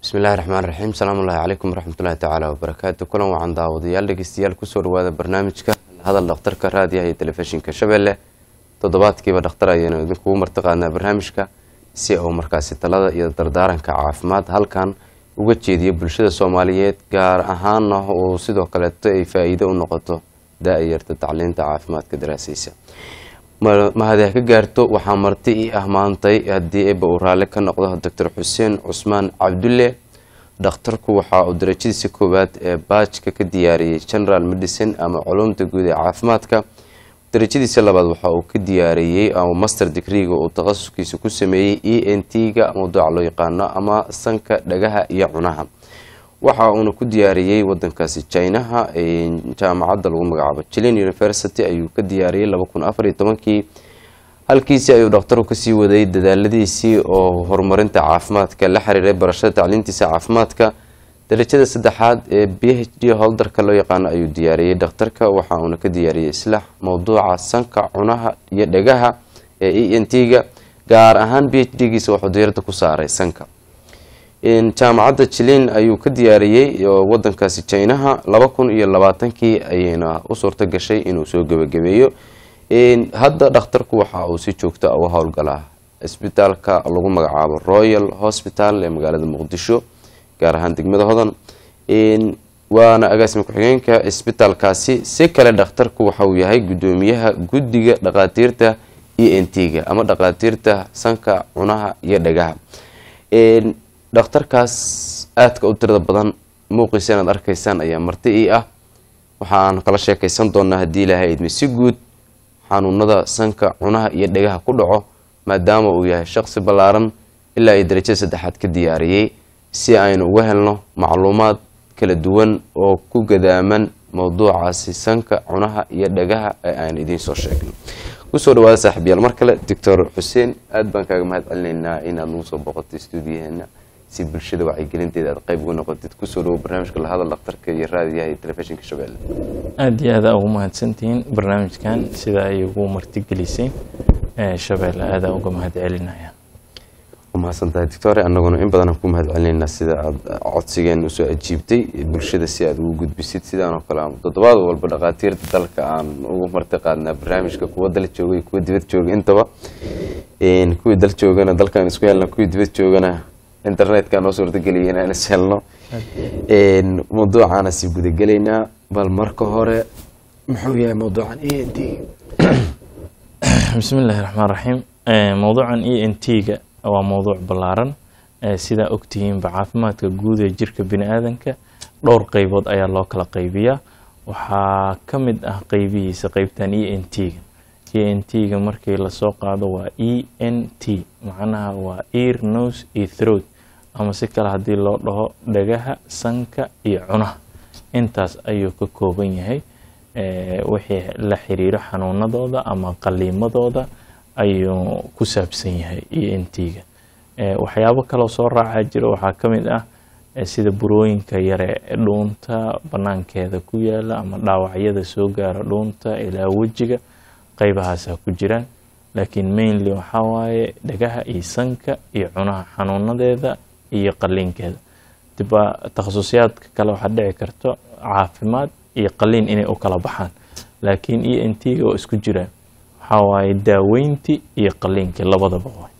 bismillahi raxmaan raxiim salaamu ullahi calaykum waraxmatullahi tacaala wabarakaatu kulan wacan daawadayaal dhegeystayaal kusoo dhawaada barnaamijka hadal dhakhtarka raadiyaha iyo telefishinka shabeelle toddobaadkiiba dhakhtar ayaynu idinkugu martiqaadnaa barnaamijka si uu markaasi talada iyo dardaaranka caafimaad halkan uga jeediyo bulshada soomaaliyeed gaar ahaana uu sidoo kaleeto ay faa-iido u noqoto daa-yarta tacliinta caafimaadka daraasaysa mahadeh ka gaarto waxaa marti ii ah maantay haddii eeba uu raalli ka noqdo doctor xuseen cusmaan cabdulle dhakhtarku waxa uu darajadiisa koowaad ee baajka ka diyaariyey general medicine ama culumta guud ee caafimaadka darajadiisa labaad waxa uu ka diyaariyey ama master degreega uu takhasuskiisa ku sameeyey e n t-ga mawduuca loo yaqaano ama sanka dhagaha iyo cunaha waxa uuna ku diyaariyey wadankaasi jinaha jaamacadda lagu magacaabo jilin university ayuu ka diyaariyey laba kun afar iyo tobankii halkiisii ayuu dhakhtaru kasii waday dadaaladiisii oo horumarinta caafimaadka la xiriiray barashada tacliintiisa caafimaadka darajada saddexaad ee b h d holdarka loo yaqaano ayuu diyaariyey dhakhtarka waxa uuna ka diyaariyey islaax mowduuca sanka cunaha iyo dhagaha ee e n t-ga gaar ahaan b h d-giisa wuxuu diirada ku saaray sanka jaamacadda jilin ayuu ka diyaariyey wadankaasi jinaha laba kun iyo labaatankii ayayna u suurto gashay inuu soo gebagabeeyo hadda dhakhtarku waxa uu si joogta u howlgalaa isbitaalka lagu magacaabo royal hospital ee magaalada muqdisho gaar ahaan degmada hodan waana agaasima ku-xigeenka isbitaalkaasi si kale dhakhtarku waxauu yahay gudoomiyaha guddiga dhaqaatiirta e n t-ga ama dhaqaatiirta sanka cunaha iyo dhagaha dhakhtarkaas aadka u tirada badan muuqiisa inaad arkaysaan ayaa marti ii ah waxaan kala sheekaysan doonaa haddii ilaahay idmi si guud xanuunada sanka cunaha iyo dhegaha ku dhaco maadaama uu yahay shaqsi ballaaran ilaa iyo darajada saddexaad ka diyaariyey si aynu uga helno macluumaad kala duwan oo ku gadaaman mowduucaasi sanka cunaha iyo dhagaha ee aan idiin soo sheegno kusoo dhawaada saaxiibyaal mar kale doctor xuseen aada baan kaaga mahad celinaynaa inaad nagu soo boqotay stuudiyaheena si bulshada wacyigelinteeda aad qayb uga noqotid kusoo dhawo barnaamijka lahadal dhakhtarka iyo raadiyaha iyo telefishinka shabeelle aada iyo aada ugu mahadsantihiin barnaamijkan sida ay ugu martigeliseen shabeelle aada uga mahad celinaya umahadsan tahay doctore annaguna in badan aan ku mahad celinaynaa sida aada codsigeen usoo ajiibtay bulshada si aad ugu gudbisid sidaanoo kale toddobaad walba dhakhaatiirta dalka aan ugu marti qaadnaa barnaamijka kuwa dal jooga iyo kuwa dibad jooga intaba kuwii dal joogana dalkaan isku helna kuwii dibad joogana internetka noo suurtageliya inaan is helno mawduucaana sii gudagelaynaa bal marka hore muxuu yahay mawduucan e n t bismi illaahi raxmaan raxiim mowduucan e n t-ga waa mowduuc ballaaran sidaa ogtihiinba caafimaadka guud ee jirka bini aadanka dhowr qeybood ayaa loo kala qaybiyaa waxaa ka mid ah qeybihiisa qeybtan e n t-ga e n t-ga markii lasoo qaado waa e n t macnaha waa ear nose iyo throat ama si kale haddii loo dhaho dhagaha sanka iyo cunaha intaas ayuu ka kooban yahay wixii la xiriiro xanuunadooda ama qaliimadooda ayuu ku saabsan yahay e n t-ga waxyaabo kaloo soo raacaa jira waxaa ka mid ah sida burooyinka yare dhuunta banaankeeda ku yaala ama dhaawacyada soo gaara dhuunta ilaa wejiga qeybahaasa ku jiraan laakiin mainly waxaa waaye dhagaha iyo sanka iyo cunaha xanuunadeeda iyo qaliinkeeda diba takhasusyaadka kale waxaa dhici karto caafimaad iyo qaliin inay u kala baxaan laakiin e n t-ga oo isku jiraan waxaa waaye daaweyntii iyo qaliinkii labadaba waay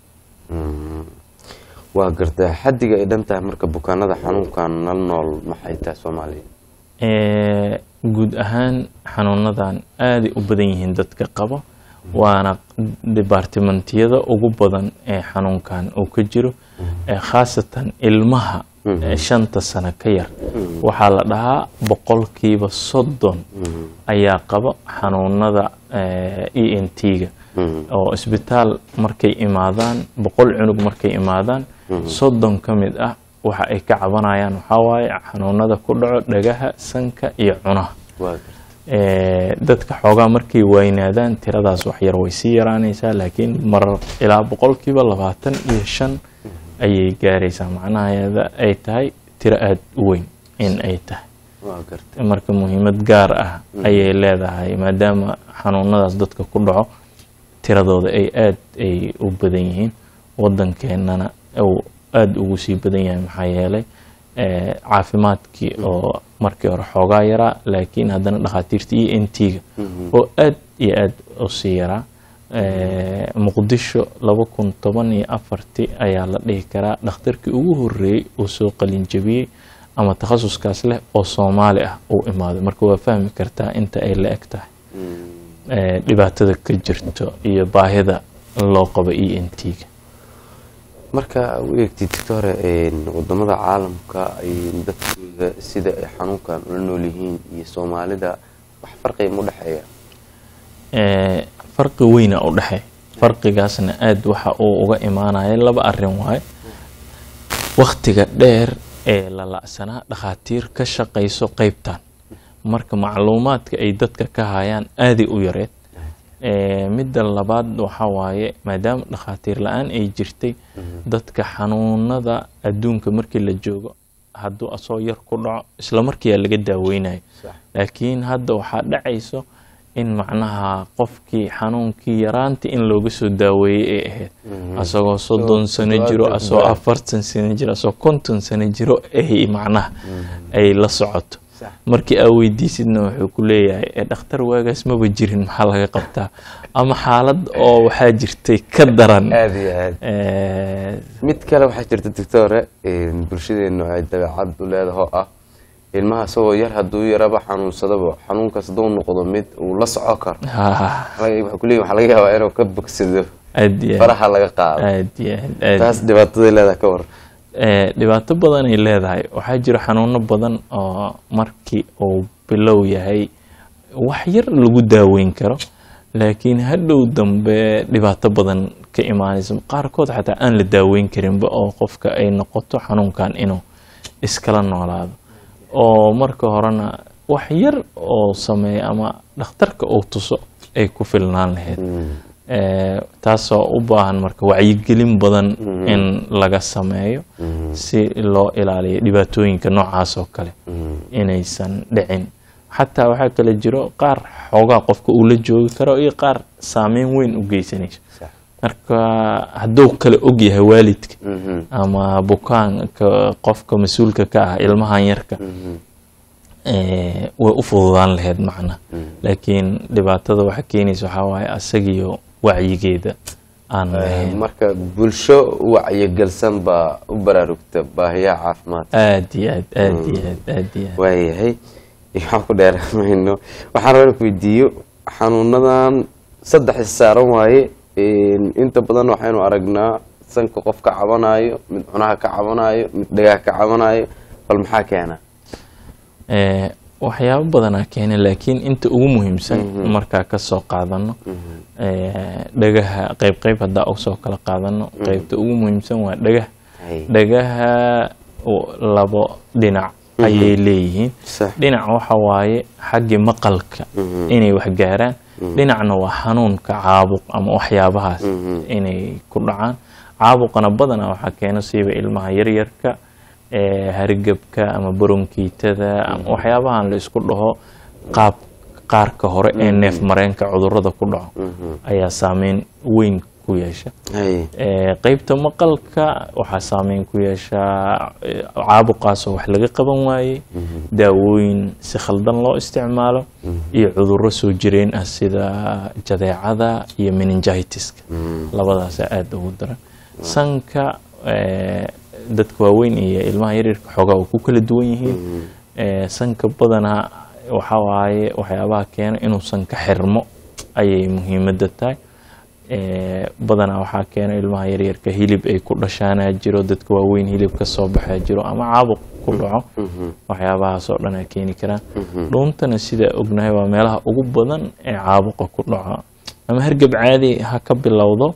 waa gartaa xaddiga ay dhan tahay marka bukaanada xanuunkan nala nool maxay tahay soomaaliya guud ahaan xanuunadan aaday u badan yihiin dadka qaba waana dibaartimentiyada ugu badan ee xanuunkan uu ka jiro khaasatan ilmaha shanta sano ka yar waxaa la dhahaa boqolkiiba soddon ayaa qaba xanuunada e n t-ga oo isbitaal markay imaadaan boqol cunug markay imaadaan soddon ka mid ah waxa ay ka cabanayaan waxaa waaye xanuunada ku dhaco dhagaha sanka iyo cunaha dadka xoogaa markay waynaadaan tiradaas waxyar way sii yaraanaysaa laakiin marar ilaa boqolkiiba labaatan iyo shan ayay gaaraysaa macnaheeda ay tahay tiro aada u weyn in ay tahay marka muhiimad gaar ah ayay leedahay maadaama xanuunadaas dadka ku dhaco tiradooda ay aada ay u badan yihiin wadankeenana uu aada ugu sii badan yahay maxaa yeelay eh, caafimaadkii oo markii hore xoogaa yaraa laakiin haddana dhakhaatiirta e n t-ga oo aad iyo aad u sii yaraa Eh, muqdisho laba kun toban iyo afartii ayaa la dhihi karaa dhakhtarkii ugu horeeyey uu soo qalinjabiyey ama takhasuskaas leh oo soomaali ah uu imaaday marka waa fahmi kartaa inta ay la eg tahay eh, dhibaatada ka jirto iyo baahida loo qabo e n t-ga marka u eegtid doctore wadamada caalamka ay dadkooda sida ay xanuunkan ula nool yihiin iyo soomaalida wax farqiga ma udhexeeya Eh, farqi weyna u dhexeey farqigaasna aada waxa uu uga imaanaya laba arin waaye wakhtiga dheer ee la la'sanaa dhakhaatiir ka shaqayso qeybtan marka macluumaadka ay dadka ka hayaan aaday u yareed Eh, midda labaad waxa waaye maadaama dhakhaatiir la-aan ay jirtay dadka xanuunada adduunka markii la joogo hadduu asoo yar ku dhaco isla markiiyaa laga daaweynayo Sax. laakiin hadda waxaa dhacayso in macnaha qofkii xanuunkii yaraantii in looga soo daaweeyey ay ahayd asagoo soddon sano jiro toddobaatan asagoo baa. afartan sano jiro asagoo konton sano jiro ay macnaha ay la socoto Sax. markii aa weydiisidna wuxuu ku leeyahay "Eh, dhakhtar waagaas maba jirin maxaa laga qabtaa ama xaalad oo waxaa jirtay ka daran aada iyo aad Eh, mid kale waxaa jirta doctore bulshadeenu ay dabeecad u leedahay oo ah ilmaha isagoo yar hadduu yaraba xanuunsadaba xanuunkaas hadduu noqdo mid uu la soco karo ha waxaa kuleeyahay waxaa laga yaabaa inuu ka bogsado aad iyo aad faraha laga qaado aad iyo aad aad taas dhibaataday leedahay ka war Eh, dhibaato badan ay leedahay waxaa jira xanuuno badan oo markii uu bilow yahay wax yar lagu daaweyn karo laakiin hadhow dambe dhibaato badan ka imaanaysa qaarkood xataa aan la daaweyn karinba oo qofka ay noqoto xanuunkan inuu iskala noolaado oo marka horena wax yar oo sameeya ama dhakhtarka uu tuso ay ku filnaan lahayd Eh, taasoo u baahan marka wacyigelin badan in laga sameeyo si loo ilaaliyo dhibaatooyinka noocaas oo kale inaysan dhicin xataa waxaa kale jiro qaar xoogaa qofka uu la joogi karo iyo qaar saameyn weyn u geysanayso Sax. marka hadduu kale og yahay waalidka Mhm. ama bukaanka qofka mas-uulka ka ah ilmahan yarka eh, way u fududaan lahayd macna laakiin dhibaatada waxa keenaysa waxaa waaye asagiyo wacyigeeda aan lahayn marka bulsho wacyigelsan baa u baraarugta baahiyaha caafimaad aad iyo aad aad iyo aad aad iyo aad waayahay waxaan ku dheeramayno waxaan rabaa inaan ku weydiiyo xanuunadan saddex is saaran waaye inta badan waxaynu aragnaa sanka qof ka cabanayo mid cunaha ka cabanayo mid dhagaha ka cabanayo bal maxaa keena Eh, waxyaabo badanaa keena laakiin inta ugu muhiimsan markaa kasoo qaadano eh, dhagaha qeyb qeyb haddaa usoo kala qaadano qeybta ugu muhiimsan waa dhagaha Hay. dhagaha o- labo dhinac ayay leeyihiin Sax. dhinac waxa waaye xaggii maqalka inay wax gaaraan dhinacna waa xanuunka caabuq ama waxyaabahaas inay ku dhacaan caabuqana badanaa waxaa keena siiba ilmaha yaryarka ee hargebka ama baronkiitada ama waxyaabahan la isku dhaho qaab qaarka hore ee neef mareenka cudurada ku dhaco ayaa saameyn weyn ku yeesha Hay. Ee, qeybta maqalka waxaa saameyn ku yeeshaa ee, caabuqaasoo wax laga qaban waayey daawooyin si khaldan loo isticmaalo iyo cudurro soo jireen ah sida jadeecada iyo meningitiska labadaasa aada ugu daran sanka ee, dadka waaweyn iyo ilmaha yaryarka xoogaa uu ku kala duwan yihiin Ee, sanka badanaa waxaa waaye waxyaabaha keena inuu sanka xirmo ayay muhiimadda tahay Ee, badanaa waxaa keena ilmaha yaryarka hilib ay ku dhashaanaa jiro dadka waaweyn hilib ka soo baxaa jiro ama caabuq ku dhaco waxyaabahaas oo dhan ay keeni karaan dhuuntana sidaa ognahay waa meelaha ugu badan ee caabuqa ku dhaco ama hargab caadi ha ka bilowdo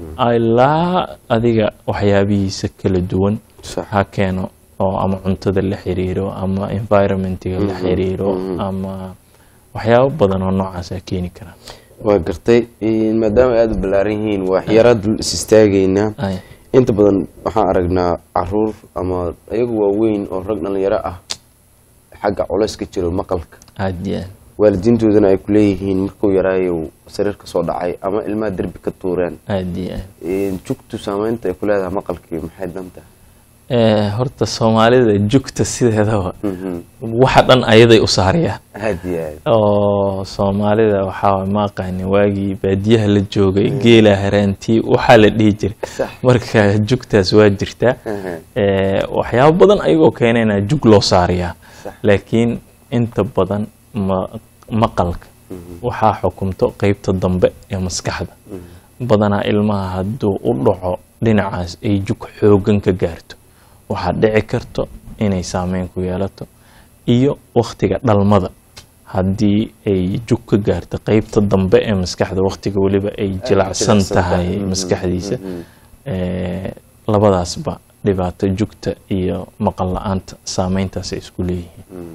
ilaa adiga waxyaabihiisa kala duwan Sax. ha keeno oo ama cuntada la xiriiro ama environmentiga la xiriiro ama waxyaabo badan oo noocaas a keeni karaan waa gartay maadaama ay aada u ballaaran yihiin waxyaaraad is istaagaynaa Ay, inta badan waxaan aragnaa caruur ama ayagu waaweyn oo rag dhalinyaro ah xagga culays ka jiro maqalka aad iyo aad waalidiintoodana ay ku leeyihiin markuu yaraayo sariir ka soo dhacay ama ilmaha derbi ka tuureen aad iyo aad jugtu saameynta ay ku leedahay maqalkii maxay danta Eh, horta soomaalida jugta sideedaba Mhm. waxa dhan ayaday u saariyaan aad iyo aad oo soomaalida waxaa ma aqaanin waagii baadiyaha la joogay geela haraantii waxaa la dhihi jiray Sax. marka jugtaas waa jirtaa Aha. Eh, waxyaabo badan ayagoo keenayna jug loo saariyaa Sax. laakiin inta badan ma- maqalka waxaa xukumto qeybta dambe ee maskaxda badanaa ilmaha hadduu u dhaco dhinacaas ay jug xoogan ka gaarto waxaa dhici karto inay saameyn ku yeelato iyo wakhtiga dhalmada haddii ay jug ka gaarto qeybta dambe ee maskaxda wakhtiga weliba ay jilacsan jilicsan tahay tahay. Mhm, maskaxdiisa mhm. Eh, labadaasba dhibaato jugta iyo maqal la-aanta saameyntaas ay isku leeyihiin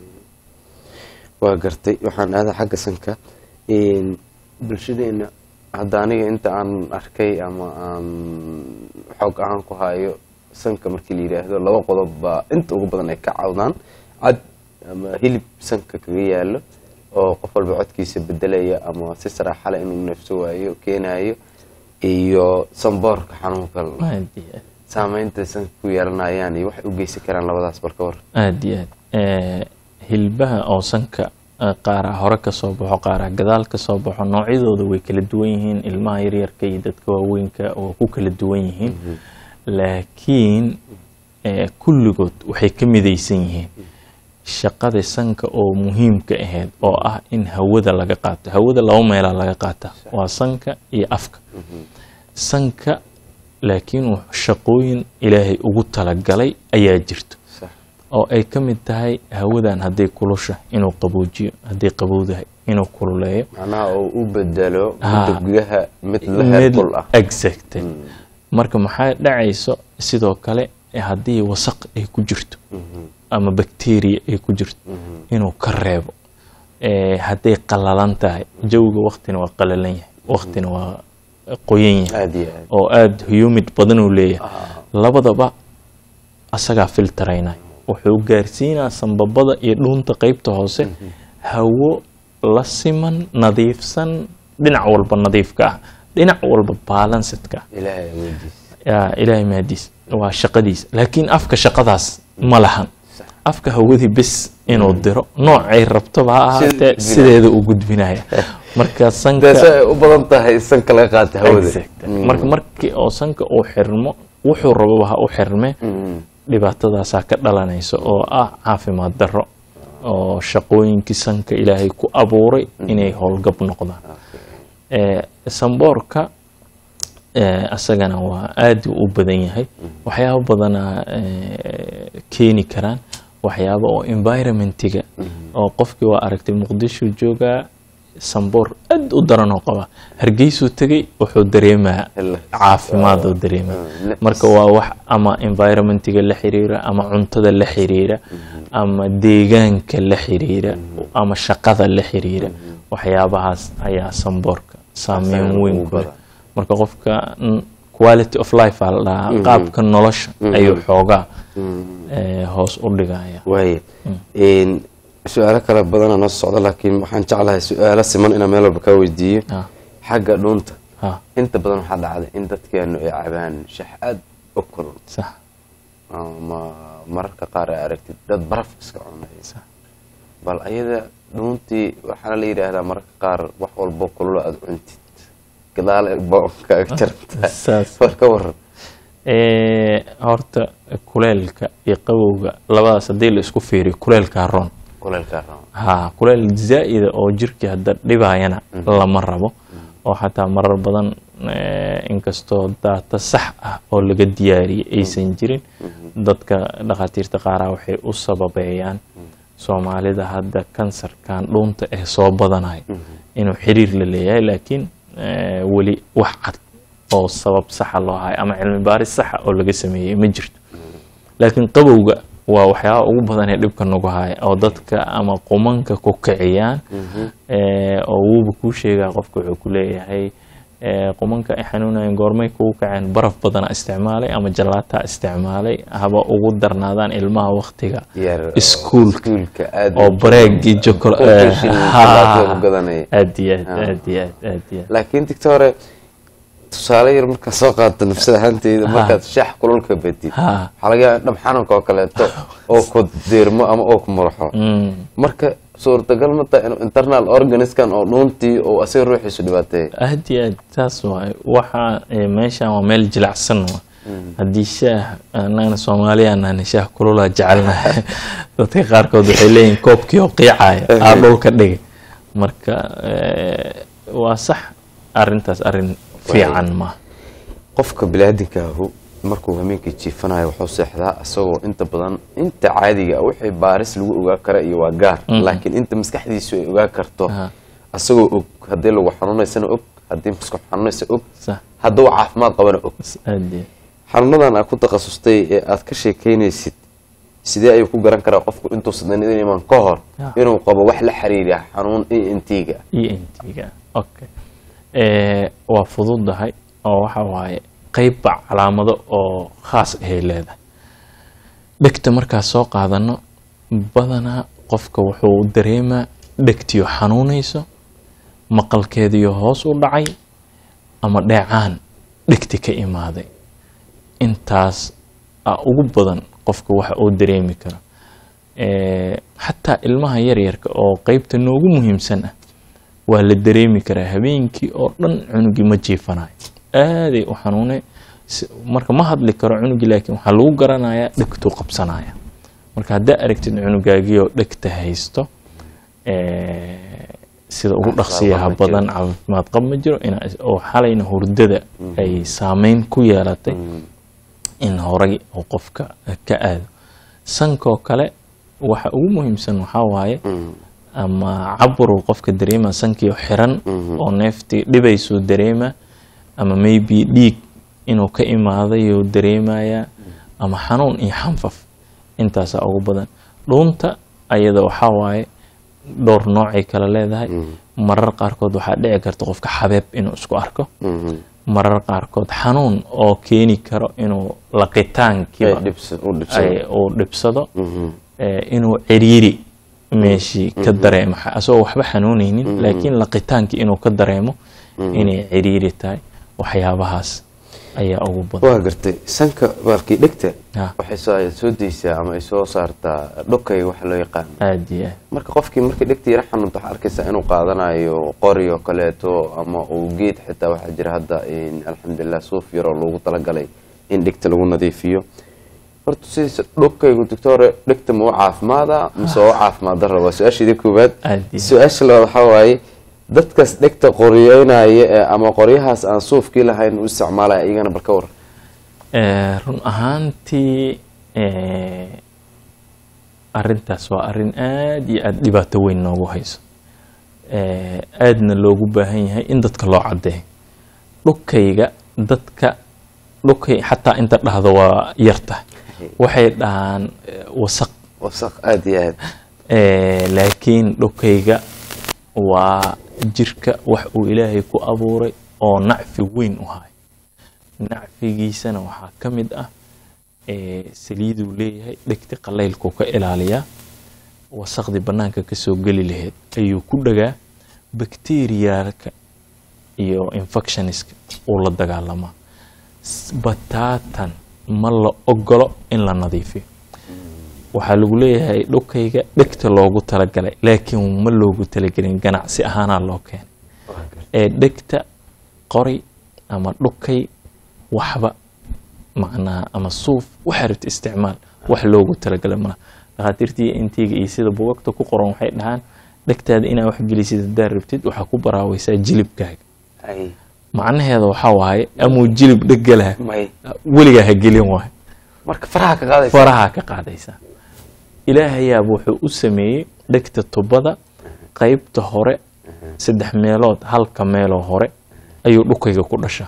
waa gartay waxaan aadaa xagga sanka Een, bulshadeena hadda aniga inta aan arkay ama aan xoog ahaan ku hayo sanka markii la yidhaahdo laba qodob baa inta ugu badan ay ka cawdaan cad ama hilib sanka kaga yaalo oo qof walba codkiisa bedelaya ama si saraaxale inuu neefso waayo keenayo iyo sanboorka xanuunka aad iyo aad saameynta sanka ku yeelanayaan iyo waxay u geysan karaan labadaas balka war aad iyo aad Eh, hilbaha oo sanka eh, qaaraa hore ka soo baxo qaaraa gadaal ka soo baxo noocyadooda way kala duwan yihiin ilmaha yaryarka iyo dadka waaweynka waa ku kala duwan yihiin laakiin eh, kulligood waxay ka midaysan yihiin shaqada sanka oo muhiimka ahayd oo ah in hawada laga qaato hawada laba meelaa laga qaata waa sanka iyo afka sanka laakiin wux- shaqooyin ilaahay ugu talagalay ayaa jirto sax oo ay ka mid tahay hawadan hadday kulusha inuu qaboojiyo hadday qabowdahay inuu kululeeyo macnaha oo u bedelo Ha. midda gudaha mid la heerkul ah exactly marka maxaa dhacayso sidoo kale haddii wasaq ay ku jirto ama bacteria ay ku jirto inuu ka reebo Eh, hadday qalalan tahay jawiga waktina waa qalalan yahay waktina waa qoyan yahay aad iyo aad oo aada humid badan uu leeyahay labadaba asagaa filtaraynay wuxuu gaarsiinaa sanbabada iyo dhuunta qeybta hoose hawo la siman nadiifsan dhinac walba nadiifka ah dhinac walba balansedka ah ilaahay awoodiis yaa ilaahay mahadiis waa shaqadiisa laakiin afka shaqadaas ma lahan afka hawadii bes inuu diro noocay rabtoba ha ahaatee Sida- sideeda u gudbinaya marka sanka deese ay u badan tahay sanka laga qaata hawada Exact. marka markii oo sanka uu xirmo wuxuu rababa ha u xirme Mm. dhibaatadaasaa ka dhalanaysa oo ah caafimaad darro oo shaqooyinkii sanka ilaahay ku abuuray inay howlgab noqdaan Eh, samboorka eh, asagana waa aad u badan yahay waxyaabo badana eh, keeni karaan waxyaabo oo environmentiga oo qofkii waa aragtay muqdisho joogaa samboor aad u daran oo qaba hargeysuu tegay wuxuu dareemaa Ila- caafimaad oo dareemaa Ah, marka waa wax ama environmentiga la xiriira ama cuntada la xiriira ama deegaanka la xiriira ama shaqada la xiriira waxyaabahaas ayaa samboorka saameyn Asagana weyn ugu ku leh badan. marka qofka mm, quality of life aa la dhahaa qaabka nolosha ayuu xoogaa eh, hoos u dhigaya waaya Een, su-aalo kale badana noo socda laakiin waxaan jeclahay su-aalo siman inaan meel walba kaa weydiiyo Ah, xagga dhuunta ah, inta badan waxaa dhacday in dadkeenu ay cabaan shax aad u kulul sax ama mararka qaar ay aragtid dad baraf iska cunaya sax bal ayada dhuuntii waxaana la yidhaahdaa mararka qaar wax walbo kululo aada cuntid gadaal kaaga jarta saas war ka waran Eh, horta kuleelka iyo qabowga labadaas haddii la isku fiiriyo kuleelkaa roon kuleelkaa rabo ha kuleel zaa'ida oo jirkii hadda dhibayana lama rabo oo xataa marar badan eh, inkastoo daata sax ah oo laga diyaariyay aysan jirin dadka dhakhaatiirta qaaraa waxay u sababeeyaan soomaalida hadda kansarkan dhuunta ee soo badanaya inuu xiriir la leeyahay laakiin eh, weli wax cad oo sabab saxa loo hayo ama cilmi baaris saxa oo laga sameeyey ma jirto laakiin qabowga waa waxyaaba ugu badan ee dhibka nagu haya oo dadka ama qumanka ku kiciyaan Eh, oo wuuba kuu sheegaa qofka wuxuu ku leeyahay eh, qumanka ay xanuunayeen goormay kugu kaceen baraf badana isticmaalay ama jalaataa isticmaalay haba ugu darnaadaan ilmaha waktiga Yar, iskuulka iskuulka aad oo bareegii jokol Cookies iyo chocolate lagu gadanaya. aad iyo aad Ah. aad iyo aad aad iyo aad laakiin doctore tusaale yar markaad soo qaadato nafsad ahaanteyda markaad shaax kululka badid Ha. waxaa laga yaaba dhab xanuunka oo kaleeto oo ku diirmo ama oo ku murxo Mm. marka suurtagal ma tahay inuu internal organiskan oo dhuuntii oo asiga ruuxiisu dhibaateeya aad iyo aad saas waay waxa eh, meeshan waa meel jilacsan wa haddii shaah annagana soomaaliya nahna shaah kululaa jecelnahay dadka qaarkood waxay leeyihin koobkii oo qiicaya aa dhulka dhigay marka eh, waa sax arintaas arin fiican maaha qofka biniaadinkaahu markuu hameenkii jiifanayo wuxuu seexdaa isagoo inta badan inta caadiga ah wixii baaris lagu ogaa kara iyo waa gaar laakiin inta maskaxdiisu ay ogaa karto Aha. isagoo og haddii lagu xanuunaysana og haddii maskax xanuunaysa og sax hadduu caafimaad qabana og aad iyo xanuunadan aad ku takhasustay ee aad ka sheekeynaysid sidee ayuu ku garan karaa qofku intuusan danin iman ka hor Ya. inuu qabo wax la xiriira xanuun iyo intiiga iyo intiga okay Eh, waa fududahay oo waxa waaye qeybba calaamado oo khaas ahay leedahay dhegta markaas soo qaadano badanaa qofka wuxuu dareemaa dhegtiyo xanuunayso maqalkeediyo hoos u dhacay ama dheecaan dhegti ka imaaday intaas a ugu badan qofka waxa uu dareemi karo Eh, xataa ilmaha yaryarka oo qeybta noogu muhiimsan ah waa la dareemi karaa habeenkii oo dhan cunugii ma jiifanayo aaday u xanuune si- marka ma hadli karo cunugii laakiin waxaa lagu garanayaa dhegtuu qabsanaya marka haddaa aragtid cunugaagii oo dhegta haysto eh, sida ugu Caafimaad dhaqsiyaha qab ma jiro. badan caafimaad qab ma jiro ina oo xalayna hurdada ay saameyn ku yeelatay in horay uu qofka ka aado sankoo kale waxa ugu muhiimsan waxaa waaye ama caburuu qofka dareema sankiio xiran oo neeftii dhibaysuu dareema ama maybe dhiig inuu ka imaadayuu dareemaya ama xanuun iyo xanfaf intaasaa ugu badan dhuunta ayada waxaa waaye dhowr noocay kala leedahay marar qaarkood waxaa dhici karta qofka xabeeb inuu isku arko marar qaarkood xanuun oo keeni karo inuu laqitaankiiba ay- uu dhibsado eh, inuu ciriiri meeshii ka dareemo xa- asagoo waxba xanuunaynin laakiin laqitaankii inuu ka dareemo inay ciriiri tahay waxyaabahaas ayaa ugu badan waa gartay sanka baalkii dhegta Ha. waxay soo ay soo daysaa ama ay soo saartaa dhokay waxa loo yaqaan aad iyo aad marka qofkii markii dhegta yara xanuunta waxaa arkaysaa inuu qaadanayo qori oo kaleeto ama uu geed xitaa waxaa jira hadda in alxamdulilah suuf yaroo loogu talagalay in dhegta lagu nadiifiyo horta sidiisa dhokaygu doctore dhegta ma u caafimaada mise waa u caafimaad dara waa su-aashaydii koowaad Aad iyo aad. su-aasha labaad waxaa waaye dadkaas dhegta qoriyeynaya ee ama qoryahaas aan suufkii lahayn u isticmaalaya iyagana bal ka waran Eh, run ahaantii eh, arintaas waa arin aad iyo aad dhibaato weyn noogu hayso Eh, aadna loogu baahan yahay in dadka loo cadeeyo dhukayga dadka dhukay xataa inta dhahdo waa yartahay waxay dhahaan eh, wasaq wasaq aada iyo aad Eh, laakiin dhukayga waa jirka wax uu ilaahay ku abuuray oo nacfi weyn u hayo nacfigiisana waxaa ka mid ah eh, saliiduu leeyahay dhegti qalaylkuu ka ilaaliyaa wasaqdii bannaanka ka soo geli lahayd ayuu ku dhagaa bakteriyaalka iyo infectioniska uu la dagaalamaa S- bataatan ma la ogolo in la nadiifiyo waxaa lagu leeyahay dhukayga dhegta loogu talagalay laakiin ma loogu talagelin ganacsi ahaanaa loo keenay ee dhegta qori ama dhukay waxba macnaha ama suuf waxaa rabta isticmaal wax loogu talagalay malaha dhakhaatiirtii intiga iyo sida bugagta ku qoran waxay dhahaan dhegtaada inaa wax gelisid haddaad rabtid waxaa ku baraawaysaa jilibkaaga ay macnaheeda waxaa waaye amuu jilib dhegalaha may weligaa ha gelin waayo marka faraha ka qaadaysa faraha ka qaadaysaa ilaahayaaba wuxuu u sameeyey dhegta tubada qaybta hore saddex meelood halka meeloo hore ayuu dhukayga ku dhashaa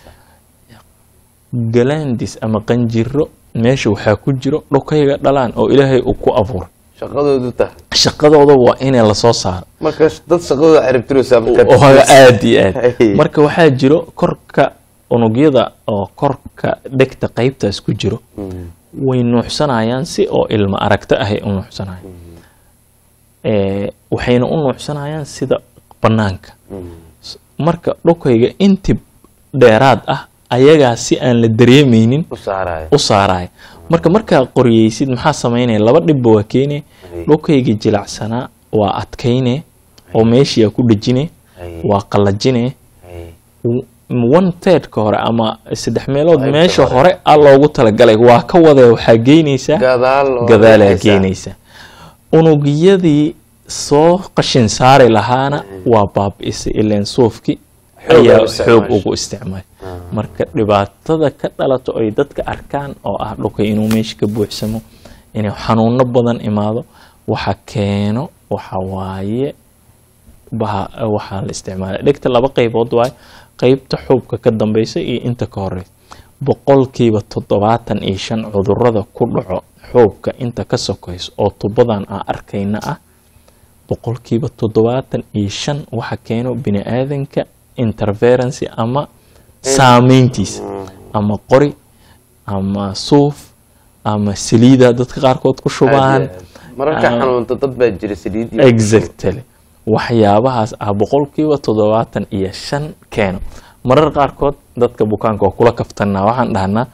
galandis ama qanjiro meesha waxaa ku jiro dhukayga dhalaan oo ilaahay uu ku abuuray shaqadoodu ta shaqadooda waa inay lasoo saaro marka dad shaqadooda ciribtiraysaa oo aad iyo aad Hey. marka waxaa jiro korka unugyada oo korka dhegta qaybtaas ku jiro way nuuxsanayaan si oo ilmo aragto ahay u nuuxsanayaan Eh, waxayna u nuuxsanayaan sida bannaanka S- marka dhukayga inti dheeraad ah ayagaa si aan la dareemeynin u saaraya u saaraya marka markaa qoriyeysid maxaa samaynaya laba dhibba waa keene Hay. dhulkayga jilacsanaa waa adkayne oo meeshii aa ku dhejine Hay. waa qallajine Hay. one thirdka hore ama saddex meelood Qaybta meesha hore. hore a loogu talagalay waa ka wadee waxaa geynaysaa gadaal oo gadaalaa dhexeysa. geynaysa unugyadii soo qashin saari lahaana waa baabi'isay ileen suufki Xoog ayaa ay u xoog isticmaashay. ugu isticmaal marka dhibaatada ka dhalato ay dadka arkaan oo ah dhulka inuu meesha ka buuxsamo inuu xanuuno badan imaado waxa keeno waxa waaye baha waxaa la isticmaala dhegta laba qaybood waaye qaybta xuubka ka dambeysa iyo inta ka horeysa boqolkiiba toddobaatan iyo shan cudurada ku dhaco xuubka inta ka sokayso oo tubadan aan arkayna ah boqolkiiba toddobaatan iyo shan waxa keeno bini aadanka interferency ama saameyntiisa ama qori ama suuf ama saliida dadka qaarkood ku shubaan Aad iyo aad. mararka Ah. xanuunta dad baa jira saliid iyo- exactly waxyaabahaas ah boqolkiiba toddobaatan iyo shan keeno marar qaarkood dadka bukaanka waa kula kaftanaa waxaan dhahnaa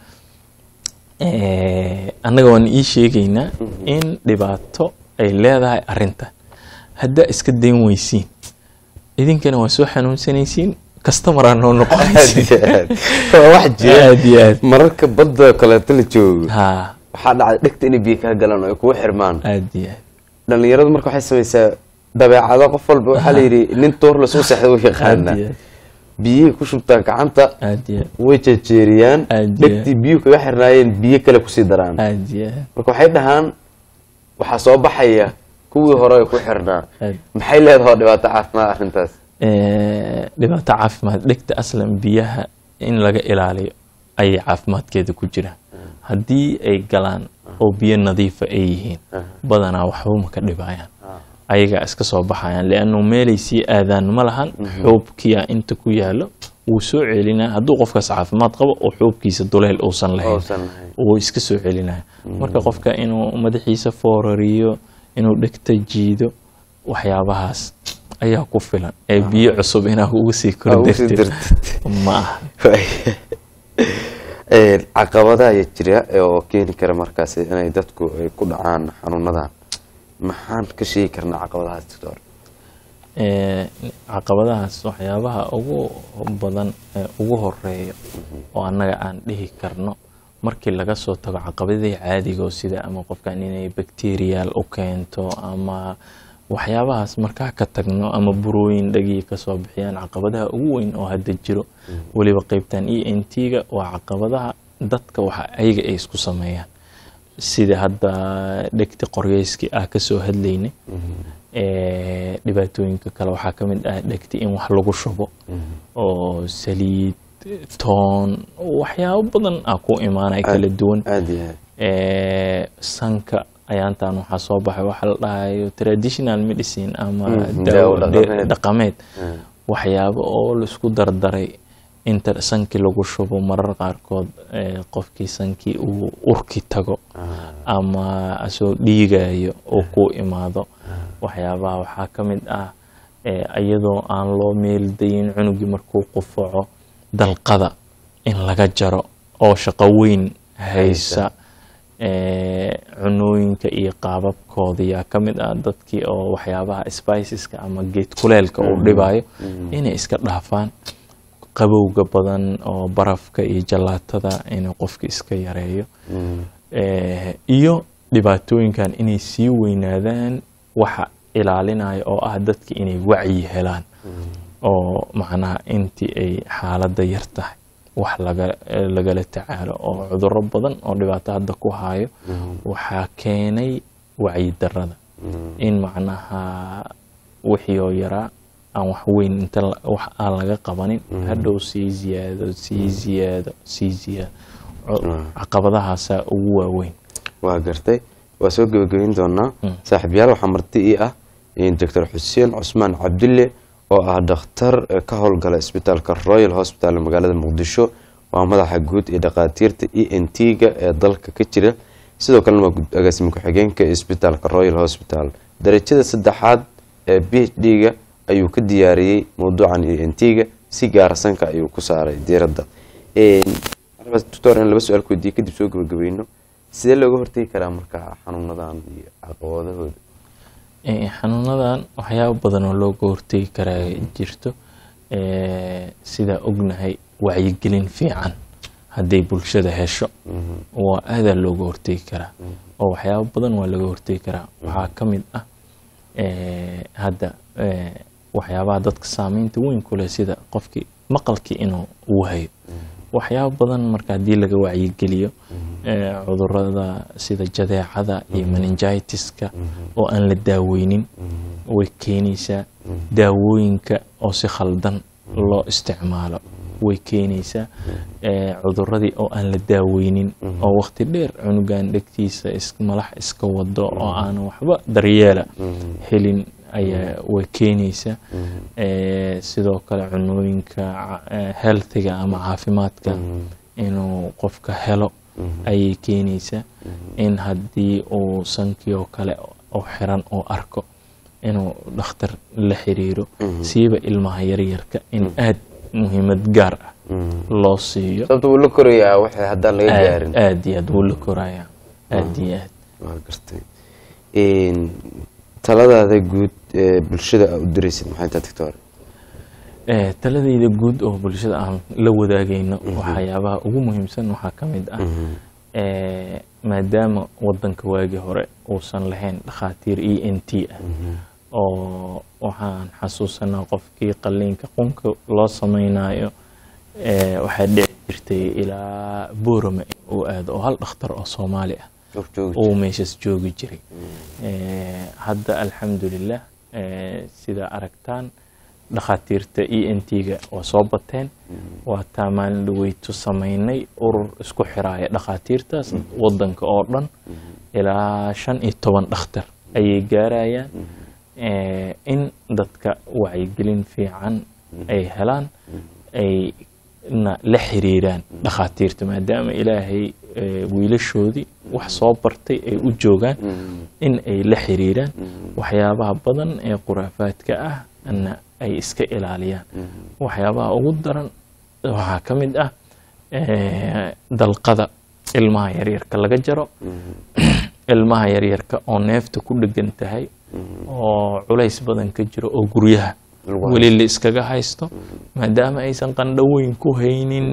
eh, annaga waan ii sheegaynaa in dhibaato ay leedahay arintan haddaa iska dayn weysiin idinkana waa soo xanuunsanaysiin customeraa noo Aad noqonaysiin iyo aad. waa wax jira aad iyo aad mararka badda kaleeto la joogo ha waxaa dhacda dhegta inay biyo kaa galaan oo ay kugu xirmaan aad iyo aad dhalinyaradu marka waxay samaysaa dabeecado qof walba waxaa la yidhi nin toor lasoo seexda u aad yaqaana iyo aad biyihii ku shubtaan gacanta aad iyo aad way jejeeriyaan Aad iyo dhegtii biyuhu kaga xirnaayeen biyo kale kusii daraan aad iyo aad marka waxay dhahaan waxaa soo baxaya kuwii hore ay ku xirnaa Aad. maxay leedahay dhibaato caafimaad arrintaas Eh, dhibaato caafimaad dhegta aslan biyaha in laga ilaaliyo ayay caafimaadkeeda ku jiraan haddii ay galaan oo biyo nadiifa ay yihiin badanaa waxba ma ka dhibayaan ayagaa iska soo baxayaan liannu meelay sii aadaan ma lahan xuubkiya inta ku yaalo wuu soo celinaa hadduu qofkaas caafimaad qabo oo xuubkiisa duleel uusan lahayn Uusan lahayn. wuu iska soo celinaya marka qofka inuu madaxiisa foorariyo inuu dhegta jiido waxyaabahaas ayaa ku filan ee biyo cusub inaa ugu sii Aa, ugu sii kordartid dartid. ma aha Een, caqabadaha ayaa jira oo keeni kara markaas inay dadku ay ku dhacaan xanuunadan maxaan ka sheegi karnaa caqabadahaas doctor Ee, caqabadahaas waxyaabaha ugu badan ee ugu horeeya oo annaga aan dhihi karno markii laga soo tago caqabadii caadiga oo sida ama qofkan inay bacterial u keento ama waxyaabahaas markaa ka tagno ama burooyin dhagii kasoo bixiyaan caqabadaha ugu weyn oo hadda jiro weliba qeybtan e n t-ga waa caqabadaha dadka waxa ayaga ay isku sameeyaan sida hadda dhegti qoryeyskii ah kasoo hadlaynay ee, dhibaatooyinka kale waxaa ka mid ah dhegti in wax lagu shubo oo saliid toon waxyaabo badan ah ku imaanaya kala duwan aada iyo aad ee, sanka ayaantan waxaa soo baxay waxa la dhahayo traditional medicine ama Mhm, daawo daawo dhe- dhaqameed. dhaqameed Mm. waxyaabo oo laisku dardaray inta sankii lagu shubo marar qaarkood ee, qofkii sankii uu urki tago ama asoo dhiigayo oo ku imaado waxyaabaha waxaa ka mid ah ee, iyadoo aan loo meeldayin cunugii markuu qufaco dalqada in laga jaro oo shaqo weyn haysa ee, cunooyinka iyo qaababkooda yaa ka mid ah dadkii oo waxyaabaha spiceska ama geed kuleelka uu dhibayo inay iska dhaafaan qabowga badan oo barafka iyo jalaatada inuu qofka iska yareeyo Mm. Eh, iyo dhibaatooyinkan inay sii weynaadaan waxa ilaalinaya oo ah dadka inay wacyi helaan oo macnaha intii ay xaaladda yar tahay wax laga eh, lagala tacaalo oo cudurro badan oo dhibaato hadda ku hayo waxaa keenay wacyi darada in macnaha wixii oo yaraa aan wax weyn inta la- wax aan laga qabanin hadhow sii ziyaado sii ziyaado sii ziyaado Co- caqabadahaasaa ugu waaweyn waa gartay waa soo gebagabeyn doonaa Mm. saaxiibyaal waxaa marti ii ah doctor xuseen cusmaan cabdille oo ah dhakhtar eh, ka howlgala isbitaalka royal hospital ee magaalada muqdisho waa madaxa guud ee dhakhaatiirta e n t-ga ee dalka ka jira sidoo kalena waa gud- agaasime ku-xigeenka ee isbitaalka royal hospital darajada saddexaad ee b h d-ga ayuu ka diyaariyey mowduucan e n t-ga si gaara sanka ayuu ku saaray diiradda doctor in laba su-aal ku weydiiye kadib soo gabagabayno sidee looga hortegi karaa marka xanuunadan iyo caqabadahooda Eh, xanuunadan waxyaabo badan oo looga hortegi karaa jirto Eh, sidaa ognahay wacyigelin fiican hadday bulshada hesho waa aadaa looga hortegi karaa oo waxyaabo badan waa laga hortegi karaa waxaa ka mid ah eh, hadda eh, waxyaabaha dadka saameynta weyn ku leh sida qofkii maqalkii inuu wahayo waxyaabo badan marka haddii laga wacyigeliyo eh, cudurada sida jadeecada iyo meningitiska oo aan la daaweynin way keenaysaa daawooyinka oo si khaldan loo isticmaalo way keenaysaa eh, cuduradii oo aan la daaweynin oo waqti dheer cunugan dhegtiisa is- malax iska wado oo aan waxba daryeela helin ayaa way keenaysaa Eh, sidoo kale cunooyinka ca- eh, healthiga ama caafimaadka inuu qofka helo ayay keenaysaa in haddii uu sankii oo kale oo xiran oo arko inuu dhakhtar la xiriiro siiba ilmaha yaryarka in aad muhiimad gaar ah loo siiyo sababta wuu la korayaa waxay haddaan laga aad gaarin aad iyo aad wuu la korayaa aad iyo aad waa gartay Een, taladaada guud ee bulshada aa u diraysid maxay tahay doctor Eh, taladayda guud oo bulshada aan la wadaagayno waxyaabaha ugu muhiimsan waxaa ka mid ah eh, maadaama wadanka waagii hore uusan lahayn dhakhaatiir e n t ah oo waxaan xasuusanaa qofkii qalliinka qunka loo samaynayo eh, waxaa dhici jirtay ilaa boorama in uu aado oo hal dhakhtar oo soomaali ah Joog joog uu meeshaas joogi jiray Eh, hadda alxamdulilah eh, sida aragtaan dhakhaatiirta e n t-ga waa soo bateen waa taa maalin dhaweytu samaynay urur isku xiraaya dhakhaatiirtaas wadanka oo dhan ilaa shan iyo toban dhakhtar ayay gaarayaan Eh, in dadka wacyigelin fiican ay helaan ay na la xiriiraan dhakhaatiirta maadaama ilaahay eh, wiilashoodii wax soo bartay ay u joogaan in ay la xiriiraan waxyaabaha badan ee khuraafaadka ah na ay iska ilaaliyaan waxyaabaha ugu daran waxaa ka mid ah eh, dalqada ilmaha yaryarka laga jaro ilmaha yaryarka oo neefta ku dhegan tahay oo culays badan ka jiro oo guryaha Lagu weli la iskaga haysto maadaama aysan qandhaweyn ku haynin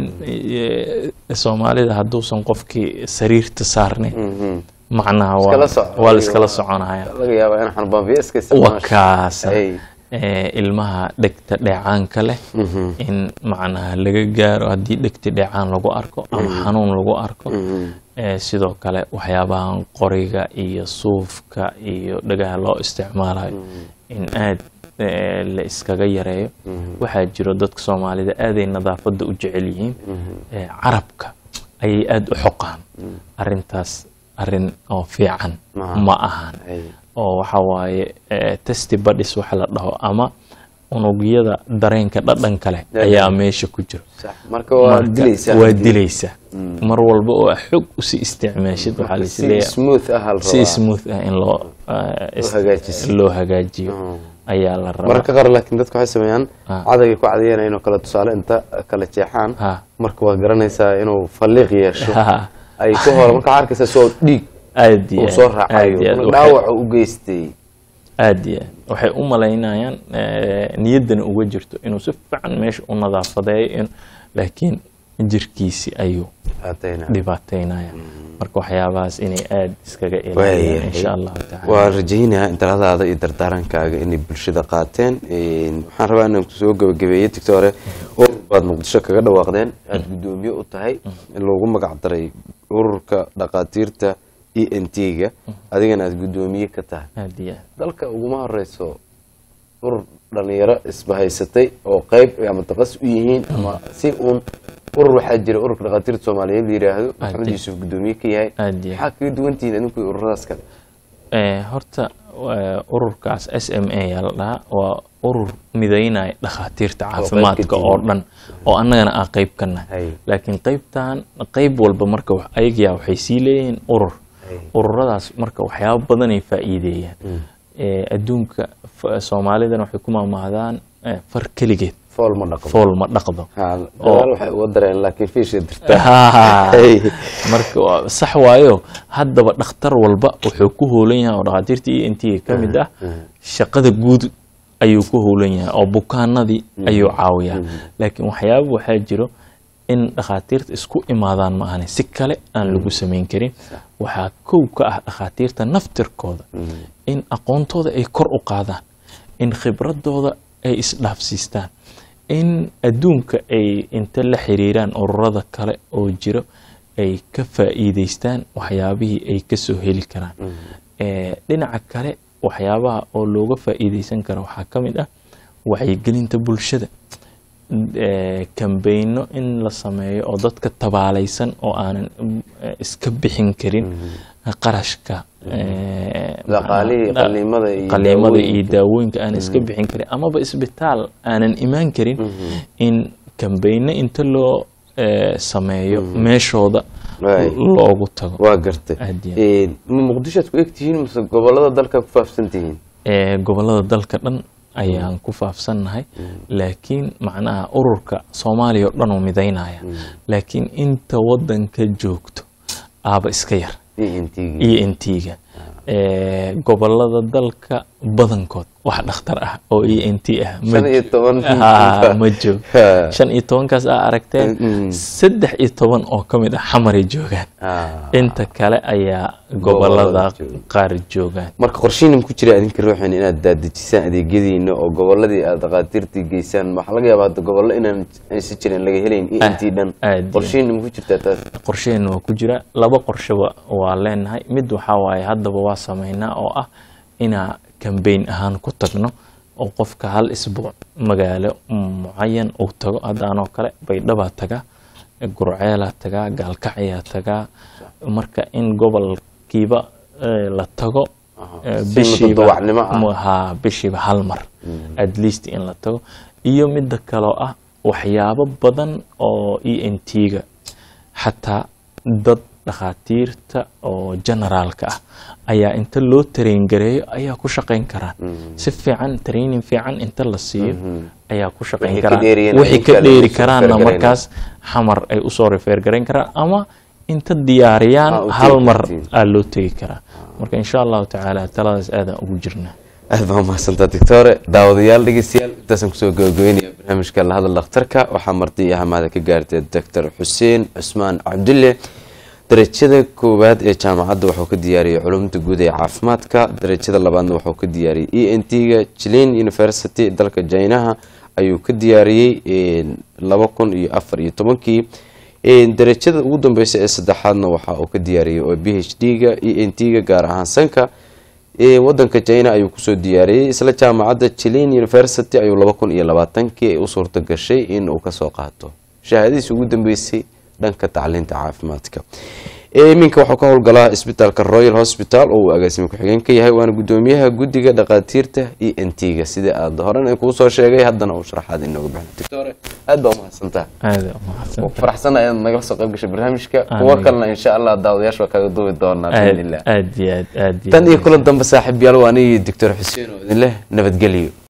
eh, soomaalida hadduusan qofkii sariirta saarnayn macnaha waa- Iskala soco. waa la iskala soconaya laga yaabaa in xanbaanbiyo iska waa isticmaasho kaasa Ay. eh, ilmaha dhegta dheecaanka leh in macnaha laga gaaro haddii dhegta dheecaan lagu arko ama xanuun lagu arko Eh, sidoo kale waxyaabahan qoriga iyo suufka iyo dhagaha loo isticmaalayo in aad eh, la iskaga yareeyo waxaa jiro dadka soomaalida aaday nadaafadda u jecel yihiin Eh, carabka ayay aada u xoqaan arintaas arin oo fiican Ma- ma ahan Ay. oo waxa waaye eh, testy buddies waxa la dhaho ama unugyada dareenka dhadhanka leh ayaa meesha ku jiro Sax. marka waa Marka dilaysaa waa dilaysaa mar walba oo aad xog usii isticmaashid waxaa la si isleeyahay smooth ah hal si rabaa smooth ah in loo eh, is- hagaajiso. loo hagaajiyo ayaa la rabaa mararka qaar laakiin dadku waxay sameeyaan Ah. cadayga ku cadayeen inuu kala tusaale inta kala jeexaan Ha. marka waa garanaysaa inuu falliiq yeesho Ha. ay ku hor marka waxaa arkaysaa soo dhiig aad iyo uu aad, soo aad raacayo iyo aad. marka Waxay- dhaawaca u geystay aad iyo aad waxay u malaynayaan eh, niyaddana uga jirto inuu si fiican meesha u nadaafadeeyo in- laakiin jirkiisi ayuu Haatayna. dhibaataynaya marka waxyaabahaas inay aada iskaga ilaaliyaan Waayahay. insha allahu tacala waa rajaynayaa in taladaada iyo dardaarankaaga inay bulshada qaateen Een, waxaan rabaa inaan kusoo gabagabeeyey tictore oo baad muqdisho kaga dhawaaqdeen aada guddoomiye u tahay in loogu magac daray ururka dhakhaatiirta e n t-ga adigana aada guddoomiye ka tahay aad iyo aad dalka uguma horeyso urur dhalinyaro isbahaysatay oo qeyb ama taqas u yihiin ama si uun urur waxaa jira ururka dhakhaatiirta soomaaliyeed la yidhaahdo maxamed Aad. yuusuf guddoomiye ka yahay Aad iyo maxaa kaga duwantihiin idinku iyo ururadaas kale Eh, horta eh, ururkaas s m a yaa la dhahaa waa urur midaynaya dhakhaatiirta caafimaadka tihiin. oo dhan oo annagana aan qeyb ka Hay. nahay laakiin qeybtan qeyb walba marka wax- ayagaa waxay sii leeyihiin urur Hay. ururadaas marka waxyaabo badanay faa'iideeyaan Eh, adduunka f- soomaalidana waxay ku maamahdaan eh, far keligeed fool ma dhaqdo fool ma dhaqdo Ha, gadaal waxay uga dareen laakiin fiisha dirtaa Ha. Hey. marka waa- sax waayo haddaba dhakhtar walba wuxuu ku hoolan yahay oo dhakhaatiirta e n t ka mid ah shaqada guud ayuu ku hoolan yahay oo bukaanadii ayuu caawiyaa laakiin waxyaaba waxaa jiro in dhakhaatiirta isku imaadaan ma ahane si kale aan lagu samayn karin waxaa kow ka ah dhakhaatiirta naftirkooda in aqoontooda ay kor u qaadaan in khibradooda ay isdhaafsiistaan in adduunka ay inta la xiriiraan ururada kale oo jiro ay ka faa'iideystaan waxyaabihii ay kasoo heli karaan Eh, dhinaca kale waxyaabaha oo looga faa'iideysan karo waxaa ka mid ah wacyigelinta bulshada eh, kambeyno in la sameeyo oo dadka tabaalaysan oo aanan mm, eh, iska bixin karin qarashka eh, Dhaqaalihii, macnaha- qaliimada iyo qaliimada iyo daawooyinka. daawooyinka aanan iska bixin karin amaba isbitaal aanan imaan karin in kambeyno inta loo eh, sameeyo meeshooda Right. loogu tago waa gartay Aad iyo Eh, ma muqdishoad ku eg tihiin mise gobolada dalka ku faafsan tihiin ee gobolada dalka dhan ayaan ku faafsannahay laakiin macnaha ururka soomaaliya oo dhan oo midaynaya laakiin inta wadanka joogto aaba iska yar ENT-ga. iyo intiga ee gobolada dalka badankood wax dhakhtar ah oo e n t ah ma shan iyo toban Ha, ma joog Ha. shan iyo tobankaas aa aragteen Mm. saddex iyo toban oo ka mid ah xamaray joogaan Ah. inta kale ayaa Gobolada gobolada jooga. qaar joogaan marka qorshihiina ku jira adinka ruuxin inaad daadejisaan adeegyadiina oo goboladii aad dhakhaatiirtii geysaan waxaa laga yaabaa hadda gobollo inaan aysan jirin laga helayn e n t dhan aad iyo- qorshihiina ma ku jirtaa taas qorsheheena waa ku jira laba qorsheba waa leenahay mid waxaa waaye haddaba waa sameynaa oo ah inaa kambeyn ahaan ku tagno oo qofka hal isbuuc magaalo mucayan uu tago haddaanoo kale baydhabaa tagaa gurceelaa tagaa gaalkacyaa tagaa marka in gobolkiiba eh, la tago eh, si bishiiba mutadawacnimo ah. mu- haa bishiiba hal mar at least in la tago iyo midda kaloo ah waxyaabo badan oo e n t-ga xataa dad dhakhaatiirta oo generaalka ah ayaa inta loo train gareeyo ayaa ku shaqayn karaan si fiican training fiican inta la siiyo ayaa ku shaqayn Wixii ka karaan dheeriyana wixii in ka kale dheeri usoo karaanna refer markaas xamar ay usoo refer garayn karaan ama inta diyaariyaan Ah, u hal tegi mar kartiin. aa loo tegi karaa marka insha allahu tacaala taladaas aadaan ugu jirnaa aad baa mahadsantaa doctore daawadayaal dhegeystayaal intaasaan kusoo gabagabeynaya barnaamijka la hadal dhakhtarka waxaa marti iyo hamaada ka gaartay doctor xuseen cusmaan cabdulle darajada koowaad ee jaamacadda wuxuu ka diyaariyey culumta guud ee caafimaadka darajada labaadna wuxuu ka diyaariyey e n t-ga jilin university dalka jaynaha ayuu ka diyaariyey laba kun iyo afar iyo tobankii darajada ugu dambeysa ee saddexaadna waxa uu ka diyaariyey oo b h d-ga e n t-ga gaar ahaan sanka ee wadanka china ayuu kusoo diyaariyey isla jaamacadda jilin university ayuu laba kun iyo labaatankii ay u suurta gashay in uu kasoo qaato shahaadadiisi ugu dambeysay dhanka tacliinta caafimaadka iminka waxuu ka howlgalaa isbitaalka royal hospital oo uu agaasime ku-xigeen ka yahay waana gudoomiyaha guddiga dhakhaatiirta e n t-ga sida aad horan kuu soo sheegay haddana uu sharaxaad inooga bixin doctore aad baa umahadsantaa aada umahadsan ku faraxsana inaad nagala soo qayb gashay barnaamijka Amiin. kuwo kalena insha allah daawadayaasha waa kaga duubi doonaa biidnillah aad iyo aad aad iyo tan iyo aad. kulan dambe saaxiib yaal waa anigii doctor xuseen oo idin leh nabadgelyo